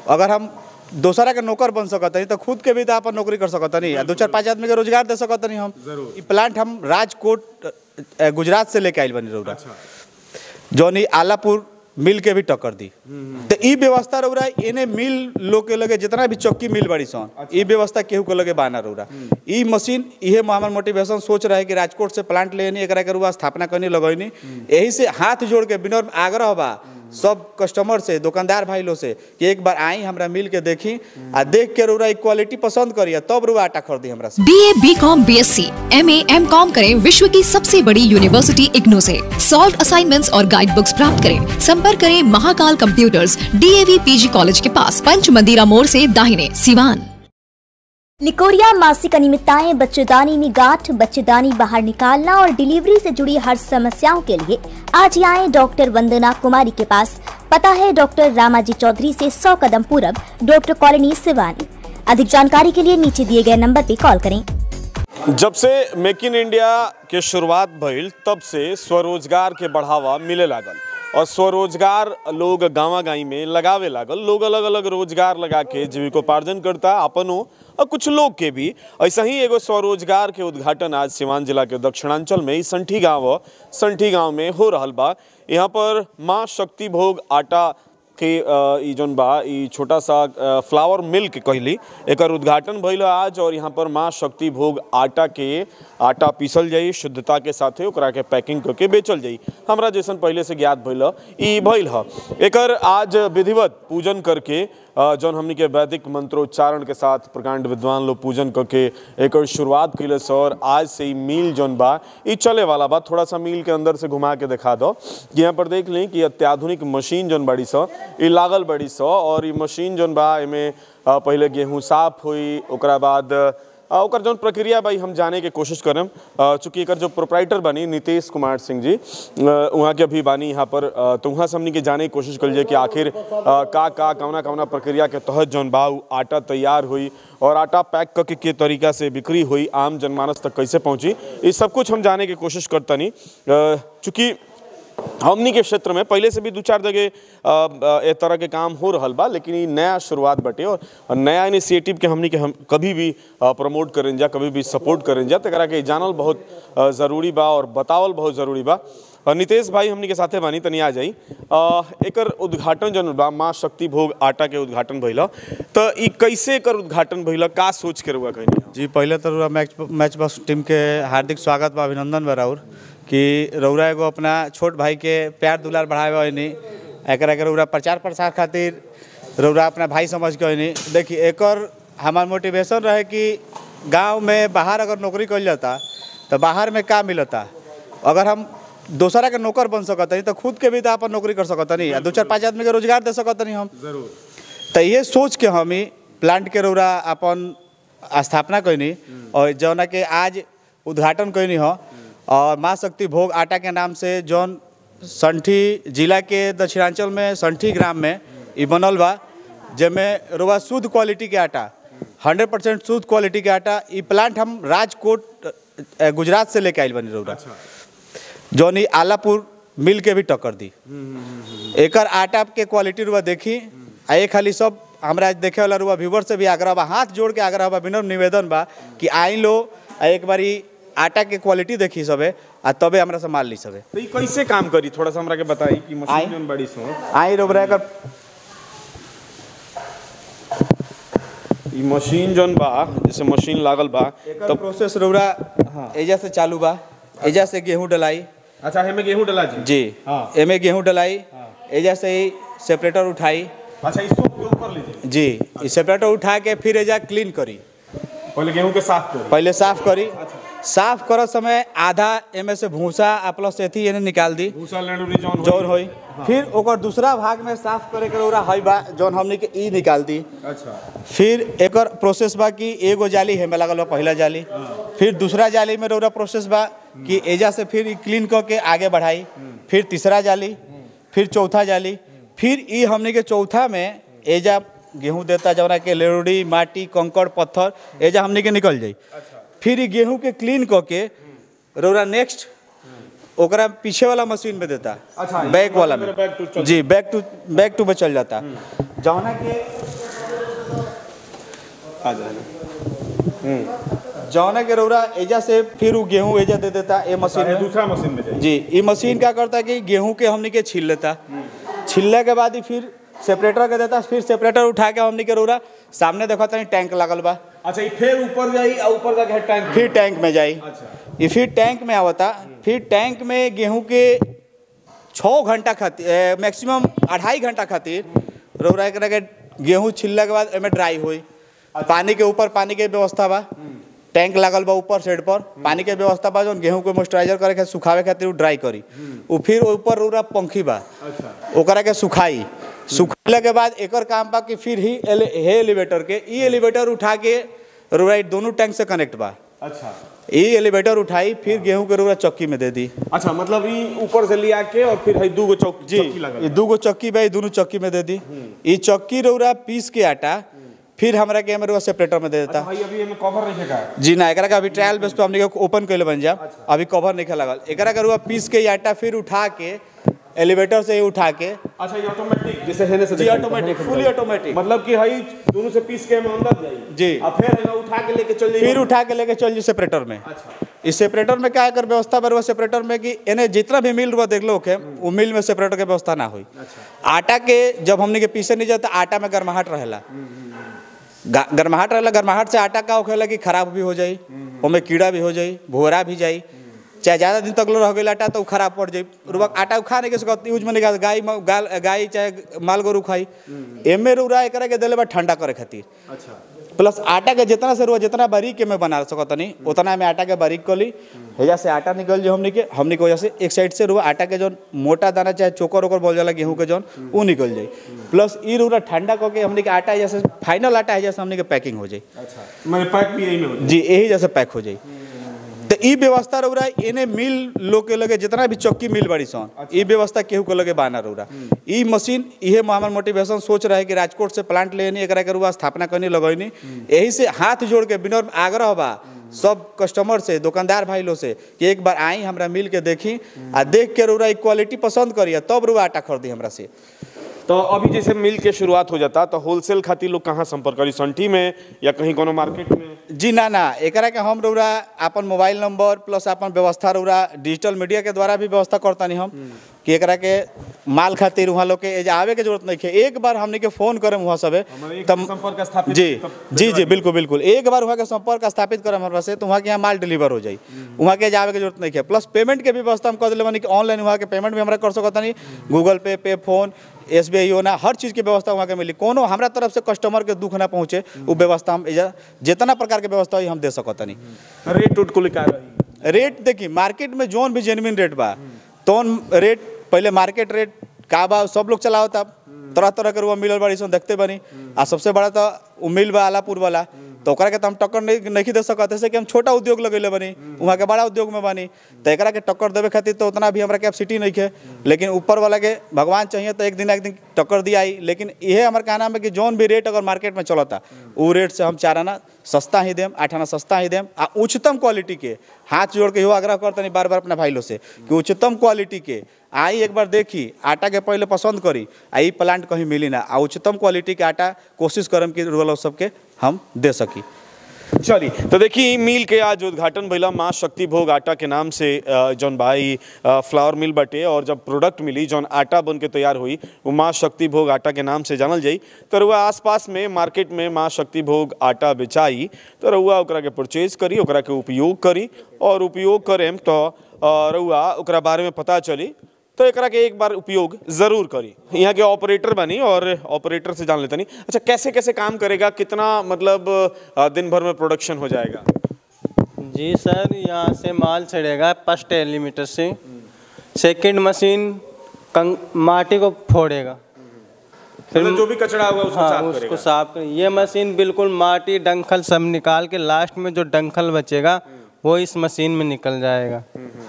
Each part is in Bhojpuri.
अगर हम दोसरा के नौकर बन सकतनी तो खुद के भी तो अपन नौकरी कर सकतनी आ दो चार पाँच आदमी के रोजगार दे सकतनी हम जरूर। ई प्लांट हम राजकोट अ, गुजरात से लेके आइल बनी रौरा जौन ई आलापुर मिल के भी टक्कर दी तो ई व्यवस्था रौरा इन्हें मिल लोग के लगे जितना भी चौकी मिल बड़ी सन ई व्यवस्था केहू के लगे बाना रौरा ई मशीन इहे हमार मोटिवेशन सोच रहे कि राजकोट से प्लांट लेनी एकरा के रुआ स्थापना करनी लगैनी यही से हाथ जोड़ के विनम्र आग्रह बा सब कस्टमर से दुकानदार भाई लोग से कि एक बार आई हमरा मिल के देखी आ देख के रौरा ई क्वालिटी पसंद करिए तब रुआ आटा खरीदी हमरा से B A B com B S C M A M com करें विश्व की सबसे बड़ी यूनिवर्सिटी इग्नू से सॉल्व असाइनमेंट्स और गाइड बुक्स प्राप्त करें संपर्क करें Mahakal computers DAV PG college के पास पंच मंदिरा मोड़ से दाहिने सिवान निकोरिया मासिक अनियमितताएं बच्चेदानी में गांठ बच्चेदानी बाहर निकालना और डिलीवरी से जुड़ी हर समस्याओं के लिए आज ही आए डॉक्टर वंदना कुमारी के पास पता है डॉक्टर रामाजी चौधरी से 100 कदम पूरब डॉक्टर कॉलोनी सिवानी अधिक जानकारी के लिए नीचे दिए गए नंबर पर कॉल करें जब से मेक इन इंडिया के शुरुआत भइल तब से स्वरोजगार के बढ़ावा मिले लागल और स्वरोजगार लोग गाँव गाई में लगावे लागल लोग अलग अलग रोजगार लगा के जीविकोपार्जन करता अपनो और कुछ लोग के भी ऐसा ही एगो स्वरोजगार के उद्घाटन आज सिवान जिला के दक्षिणांचल में ही संठी गांव संठी गांव में हो रहल बा यहाँ पर माँ शक्ति भोग आटा के अ, ई जौन बा ई छोटा सा अ, फ्लावर मिल्क कहली एकर उद्घाटन भइल आज और यहाँ पर माँ शक्ति भोग आटा के आटा पीसल जाई शुद्धता के साथे ओकरा के पैकिंग करके बेचल जाई हमरा जैसन पहले से ज्ञात भइल ह, ई भइल ह एकर आज विधिवत पूजन करके अ, जौन हमनी के वैदिक मंत्रोच्चारण के साथ प्रकांड विद्वान लोग पूजन करके एकर शुरुआत कैले स और आज से ई मील जौन बा ई चले वाला बा थोड़ा सा मील के अंदर से घुमा के दिखा दो कि यहाँ पर देख लें कि अत्याधुनिक मशीन जौन बड़ी स ई लागल बड़ी स और ई मशीन जौन बा एमे अ, पहिले गेहूं साफ हुई ओकरा बाद आ, ओकर जौन प्रक्रिया बा ई हम जाने के कोशिश करम आ, चूंकि एकर जो प्रोपराइटर बनी नीतीश कुमार सिंह जी आ, उहाँ के अभी बानी यहाँ पर आ, तो उहाँ से हमनी के जाने की कोशिश कल जाए कि आखिर आ, का का कौना कौना प्रक्रिया के तहत जौन बा उ आटा तैयार हुई और आटा पैक करके के तरीका से बिक्री हुई आम जनमानस तक कैसे पहुंची ये सब कुछ हम जाने की कोशिश करतनी चूँकि हमनी के क्षेत्र में पहले से भी दू चार जगह अ, अ, ए तरह के काम हो रहल बा लेकिन ई नया शुरुआत बाटे और नया इनिशिएटिव के हमनी के हम कभी भी अ, प्रमोट करें जा कभी भी सपोर्ट करें जा तकरा के जानल बहुत अ, ज़रूरी बा और बतावल बहुत ज़रूरी बा अ, नितेश भाई हमनी के साथे बानी तनी आ जाई अ, एकर उद्घाटन जन बा माँ शक्ति भोग आटा के उद्घाटन भइल तो ई कैसे एकर उद्घाटन भइल का सोच के रुआ कहनी जी पहले तो रउरा मैच मैच बॉक्स टीम के हार्दिक स्वागत बा अभिनंदन बा राउर कि रउरा एगो अपना छोट भाई के प्यार दुलार बढ़ावे होनी एकरा के रउरा प्रचार प्रसार खातिर रउरा अपना भाई समझ के होनी देखिए एकर हमार मोटिवेशन रहे कि गांव में बाहर अगर नौकरी कइल जाता तो बाहर में का मिलता अगर हम दोसरा के नौकर बन सकतनी तो खुद के भी तो अपन नौकरी कर सकतनी आ दो चार पाँच आदमी के रोजगार दे सकतनी हम जरूर तो ये सोच के हम ही प्लांट के रौरा अपन स्थापना कैनी और जौना के आज उद्घाटन कैनी हो और माँ शक्ति भोग आटा के नाम से जौन संठी जिला के दक्षिणांचल में संठी ग्राम में ई बनल बा जेमें रउआ शुद्ध क्वालिटी के आटा हंड्रेड परसेंट शुद्ध क्वालिटी के आटा ई प्लांट हम राजकोट अ, गुजरात से लेके आइल बनी रउरा जौन ई आलापुर मिल के भी टक्कर दी एकर आटा के क्वालिटी रुआ देखी आ एक खाली सब हमरा देखे वाला रुआ व्यूवर से भी आग्रह बा हाथ जोड़ के आग्रह बा विनम्र निवेदन बा कि आई लो आ एक बारी आटा के क्वालिटी देखी सबे आ तबे हमरा से माल ली सबे तो ई कैसे काम करी थोड़ा सा हमरा के बताई कि आई। मशीन जौन बड़ी सो आई रोबरा एकर ई मशीन जौन बा जैसे मशीन लागल बा एकर प्रोसेस रोबरा एजा से चालू बा एजा से गेहूं डलाई अच्छा हेमे गेहूं डला जी जी हाँ। एमे गेहूं डलाई एजा से ही सेपरेटर उठाई अच्छा इस सब के ऊपर लीजिए जी ई सेपरेटर उठा के फिर एजा क्लीन करी पहले गेहूं के साफ करो पहले साफ करी साफ करत समय आधा एमे से भूसा आ प्लस एथी एने निकाल दी भूसा लड़ूरी जौन जौन होई फिर ओकर दूसरा भाग में साफ करे के रौरा हई बा जौन हमनी के ई निकाल दी अच्छा फिर एकर प्रोसेस बा कि एगो जाली हेमे लागल बा पहला जाली फिर दूसरा जाली में रौरा प्रोसेस बा कि एजा से फिर ई क्लीन क के आगे बढ़ाई फिर तीसरा जाली फिर चौथा जाली फिर ई हमनी के चौथा में एजा गेहूं देता जौना के लेरुड़ी माटी कंकड़ पत्थर एजा हमनी के निकल जाई फिर ई गेहूं के क्लीन क के रौरा नेक्स्ट ओकरा पीछे वाला मशीन में देता अच्छा, ये बैक वाला में मेरा back to चल जी बैक टू बैक टू में चल जाता जौना के आ जाना जौना के रौरा एजा से फिर वो गेहूं एजा दे देता ए मशीन अरे में दूसरा मशीन में जाइए जी ये मशीन क्या करता है कि गेहूं के हमनी के छील लेता छीलने के बाद ही फिर सेपरेटर के देता फिर सेपरेटर उठा के हमनी के रौरा सामने देखा तनी टैंक लागल बा अच्छा ये फिर ऊपर जाई और ऊपर जाके टैंक फिर टैंक में जाई अच्छा ये फिर टैंक में आवता फिर टैंक में गेहूं के छः घंटा खातिर मैक्सिमम अढ़ाई घंटा खातिर रौरा एकरा के गेहूं छिलला के बाद एमे ड्राई होई पानी के ऊपर पानी के व्यवस्था बा टैंक लागल बा ऊपर साइड पर पानी के व्यवस्था बा जौन गेहूं के मॉइस्चराइजर करे खातिर सुखावे खातिर उ ड्राई करी उ फिर ऊपर रौरा पंखी बा अच्छा ओकरा के सुखाई सुखैला के बाद एकर काम बा कि फिर ही एले, हे एलिवेटर के ई एलिवेटर उठा के रौरा दोनों टैंक से कनेक्ट बा अच्छा ये एलिवेटर उठाई फिर गेहूं के रोरा चक्की में दे दी अच्छा मतलब ये ऊपर से लिया के और फिर है दू गो चौक जी चौकी लगा ये दू गो चक्की बा ये दोनों चक्की में दे दी ये चक्की रोरा पीस के आटा फिर हमरा के हमारे सेपरेटर में दे देता भाई अभी हमें कवर नहीं है जी ना एकरा का अभी ट्रायल बेस पे हमने ओपन कैले बन जा अभी कवर नहीं लगल एकरा का रुआ पीस के ये आटा फिर उठा के एलिवेटर से ही उठा के अच्छा ये ऑटोमेटिक जैसे हेने से जी दिखाई ऑटोमेटिक फुली ऑटोमेटिक मतलब कि हई दोनों से पीस के हम अंदर जाई जी। और फिर हमें उठा के लेके चल जाई फिर उठा के लेके चल जी सेपरेटर में अच्छा इस सेपरेटर में क्या है कर व्यवस्था बरुआ सेपरेटर में कि इन्हें जितना भी मिल रुआ देख लो के वो मिल में सेपरेटर के व्यवस्था ना हुई आटा के जब हमने के पीछे नहीं जाता आटा में गर्माहट रहेला गा- गर्माहट रहेला गर्माहट से आटा का होखेला कि खराब भी हो जाई ओमे कीड़ा भी हो जाई भुवरा भी जाई चाहे ज़्यादा दिन तक लो रह गई आटा तो उ खराब पड़ जाई रुआ आटा उ खा नहीं के सकत यूज में नहीं कर गाय म- गाल गाय चाहे माल गोरू खाई एमे रुआ एकरा के देले बा ठंडा करे खातिर अच्छा प्लस आटा के जितना से रुआ जितना बारीक के में बना सकतनी उतना में आटा के बारीक कली हेजा से आटा निकल जो हमनी के हमनी के वजह से एक साइड से रुआ आटा के जौन मोटा दाना चाहे चोकर ओकर बोल जाला गेहूं के जौन वो निकल जाई प्लस ई रुआ ठंडा करके हमनी के आटा जैसे फाइनल आटा है जैसे हमनी के पैकिंग हो जाई अच्छा मैंने पैक भी यही में हो जाए जी यही जैसे पैक हो जाई तो ई व्यवस्था रौरा इन्हें मिल लोग के लगे जितना भी चक्की मिल बड़ी सन ई व्यवस्था केहू के लगे बाना रौरा ई मशीन इहे हमार मोटिवेशन सोच रहे कि राजकोट से प्लांट लेनी एकरा के रुआ स्थापना करनी लगैनी यही से हाथ जोड़ के विनम्र आग्रह बा सब कस्टमर से दुकानदार भाई लोग से कि एक बार आई हमरा मिल के देखी आ देख के रौरा ई क्वालिटी पसंद करिए तब रुआ आटा खरीदी हमरा से तो अभी जैसे मिल के शुरुआत हो जाता तो होलसेल खातिर लोग कहाँ संपर्क करी संठी में या कहीं कोनो मार्केट में जी ना ना एकरा के हम रौरा अपन मोबाइल नंबर प्लस अपन व्यवस्था रौरा डिजिटल मीडिया के द्वारा भी व्यवस्था करतानी हम कि एकरा के माल खातिर वहाँ लोग के एजा आवे के जरूरत नहीं है एक बार हमने के फोन करम वहाँ सबे हमारे एक तब संपर्क स्थापित जी तब जी जी बिल्कुल बिल्कुल एक बार वहाँ के संपर्क स्थापित करम हमारे से तो वहाँ के यहाँ माल डिलीवर हो जाई वहाँ के जावे के जरूरत नहीं है प्लस पेमेंट के भी व्यवस्था हम कर दिले बानी कि ऑनलाइन वहाँ के पेमेंट भी हमरा कर सकता नहीं Google pay pay phone S B I होना हर चीज़ की व्यवस्था वहाँ के मिली कोनो हमरा तरफ से कस्टमर के दुख ना पहुँचे वो व्यवस्था हम एजा जितना प्रकार के व्यवस्था हुई हम दे सकता नहीं रेट उट को लिखा रही रेट देखी मार्केट में जोन भी जेनविन रेट बा तोन रेट पहले मार्केट रेट का बा सब लोग चलावता तरह तरह के रुआ मिलल बाड़ी सन देखते बनी आ सबसे बड़ा तो उ मिल बा आलापुर वाला तो ओकरा के तो हम टक्कर नहीं नहीं दे सकत ऐसे कि हम छोटा उद्योग लगेले बनी वहाँ के बड़ा उद्योग में बनी तो एकरा के टक्कर देवे खातिर तो उतना भी हमरा कैपेसिटी नहीं है लेकिन ऊपर वाला के भगवान चाहिए तो एक दिन एक दिन टक्कर दिया आई लेकिन इहे हमार कहना है कि जोन भी रेट अगर मार्केट में चलता वो रेट से हम चार आना सस्ता ही देम आठ आना सस्ता ही देम आ उच्चतम क्वालिटी के हाथ जोड़ के इहो आग्रह करतनी बार बार अपना भाई लोग से कि उच्चतम क्वालिटी के आई एक बार देखी आटा के पहले पसंद करी आ ई प्लांट कहीं मिली ना आ उच्चतम क्वालिटी के आटा कोशिश करम कि रुआ लोग सबके हम दे सकी चलिए तो देखिए मिल के आज उद्घाटन भइला माँ शक्ति भोग आटा के नाम से अ, जौन भाई अ, फ्लावर मिल बटे और जब प्रोडक्ट मिली जौन आटा बन के तैयार हुई वो माँ शक्ति भोग आटा के नाम से जानल जाई तो रुआ आसपास में मार्केट में माँ शक्ति भोग आटा बेचाई तो रुआ ओकरा के परचेज करी ओकरा के उपयोग करी और उपयोग करेम तो अ, रुआ ओकरा बारे में पता चली तो एकरा के एक बार उपयोग जरूर करी यहाँ के ऑपरेटर बनी और ऑपरेटर से जान लेते नहीं अच्छा कैसे कैसे काम करेगा कितना मतलब अ, दिन भर में प्रोडक्शन हो जाएगा जी सर यहाँ से माल चढ़ेगा फर्स्ट एलिमीटर से सेकंड मशीन कंग माटी को फोड़ेगा फिर मतलब जो भी कचरा होगा उसको हाँ साफ उसको करेगा साफ कर ये मशीन बिल्कुल माटी डंखल सब निकाल के लास्ट में जो डंखल बचेगा वो इस मशीन में निकल जाएगा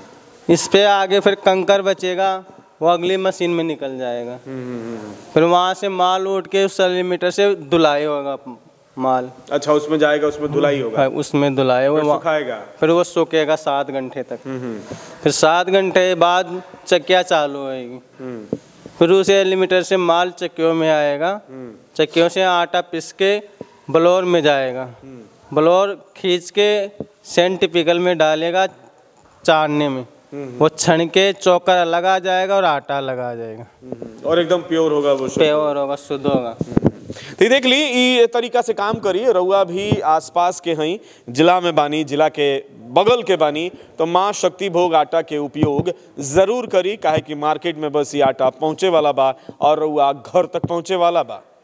इस पे आगे फिर कंकर बचेगा वो अगली मशीन में निकल जाएगा फिर वहाँ से माल उठ के उस एलिमीटर से धुलाई होगा माल अच्छा उसमें जाएगा उसमें धुलाई होगा हाँ, उसमें धुलाए फिर वो सुखाएगा फिर वो सूखेगा सात घंटे तक फिर सात घंटे बाद चक्कियाँ चालू होएगी फिर उस एलिमीटर से माल चक्कियों में आएगा चक्कियों से आटा पिस के बलौर में जाएगा बलौर खींच के सेंट पिकल में डालेगा चाड़ने में वो छण के चौकर अलग आ जाएगा और आटा अलग आ जाएगा और एकदम प्योर होगा वो शुद्ध। प्योर होगा शुद्ध होगा तो ये देख ली ई तरीका से काम करी रउआ भी आसपास के हई जिला में बानी जिला के बगल के बानी तो माँ शक्ति भोग आटा के उपयोग जरूर करी काहे कि मार्केट में बस ये आटा पहुँचे वाला बा और रउआ घर तक पहुँचे वाला बा